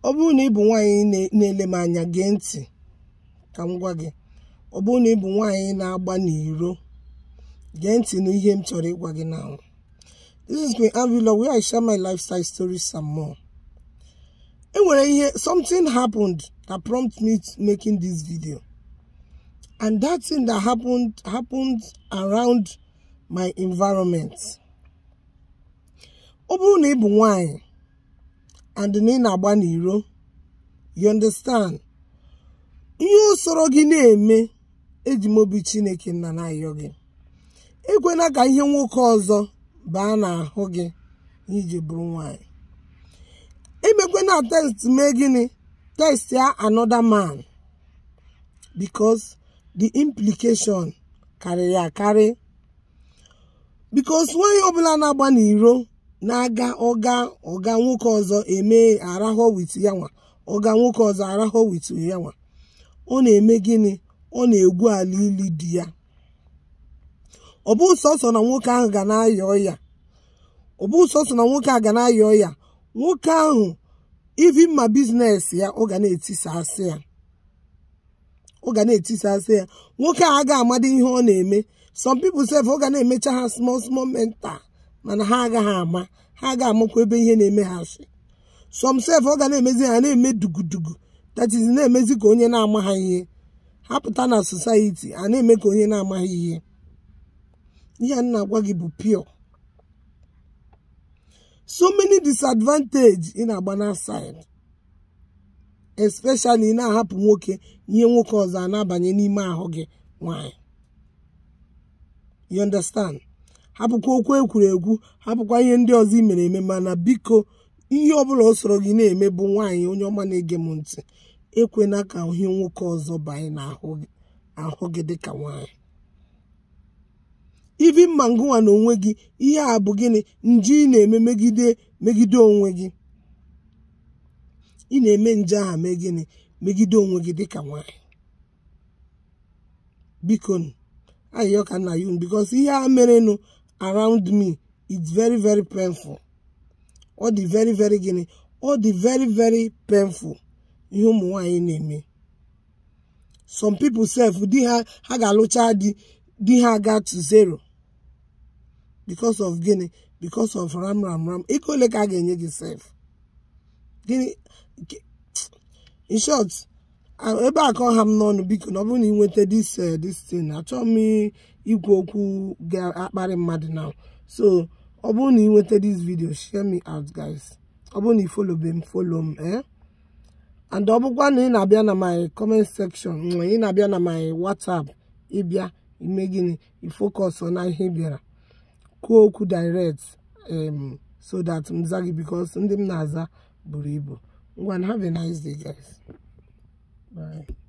ọ bụrụ na ị bụ nwaanyị na- na-ele m anya gee ntị ka m gwa gị ọ bụrụ na ị bụ nwaanyị na-agba n'iro gee ntị n'ihe m chọrọ ịgwa gị now this is Queen Avilo where I share my lifestyle stories some more e nwere ihe something happened that prompted me to making this video and that thing that happened happened around my environment ọ bụrụ na ị bụ nwaanyị and na ị na-agba n'iro you understand ihe usoro gị na-eme eji m obi chineke nna na-ayọ gị ekwena ka ihe nwoke ọzọ baa n'ahụ gị iji bụrụ nwaanyị emekwena test mee gịnị test ya another man because the implication karịrị akarị because nwaanyị ọbụla na-agba n'iro na-aga ọga ọga nwoke ọzọ eme arahụ wit ya nwa ọga nwoke ọzọ arahụ wit ya nwa ọ na-eme gịnị ọ na-egwu ala ili di ya ọ bụ sọsọ na nwoke ahụ ga na-ayọ ọya ọ bụ sọsọ na nwoke a ga na-ayọ ọya nwoke ahụ ivi mma biznes ya ọ ga na-etisasị ya ọ ga na-etisasị ya nwoke a agaghị amadi ihe ọ na-eme some people sef ọ ga na-emecha ha small small mental mana ha agaghị ama ha agaghị amakwa ebe ihe na-eme ha si some sef ọ ga na-emezi ha na-eme dugudugu that is na-emezi ka onye na-ama ha ihe ha pụta na society a na-eme ka onye na-amaghị ihe ihe a na-agwa gị bụ pure so many disadvantage ị na-agba na side especially ị na-ahapụ nwoke ihe nwoke ọzọ a na-abanye n'ime ahụ gị nwanyị you understand hapụkwa okwu ekwuru ekwu hapụkwa ihe ndị ọzọ i mere eme mana biko ihe ọbụla o soro gị na-eme bụ nwaanyị onye ọma na-ege m ntị ekwena ka ihe nwoke ọzọ banye n'ahụ gị ahụ gị dịka nwaanyị ivi mma ngụwa na onwe gị ihe a bụ gịnị nje ị na-eme megide megide onwe gị ị na-eme nje aha mee gịnị megide onwe gị dịka nwaanyị biko ayịyọ ka nna you because ihe a merenụ around me it's very very painful ọ dị very very gịnị ọ dị very very painful ihe ụmụ nwaanyị na-eme some people sef di ha ha ga-alụcha di di ha ga to zero because of gịnị because of ram ram ram ego ole ka a ga-enye gị sef gịnị in short ebe a kọọ ha m n'ọnụ biko na ọ bụrụ na ị nweta this this thing achọghị m ikwu okwu ga-akparị mmadụ now so ọ bụrụ na ị nweta this video share me out guys ọ bụrụ na ị follow m follow m eh and ọ bụkwa na ị na-abịa na my comment section ị na-abịa na my whatsapp ịbịa ime gịnị ifocus na ihe ị bịara kwuo okwu direct um, so that m za gị because ndị m na-aza buru ibu ngwa have a nice day guys bye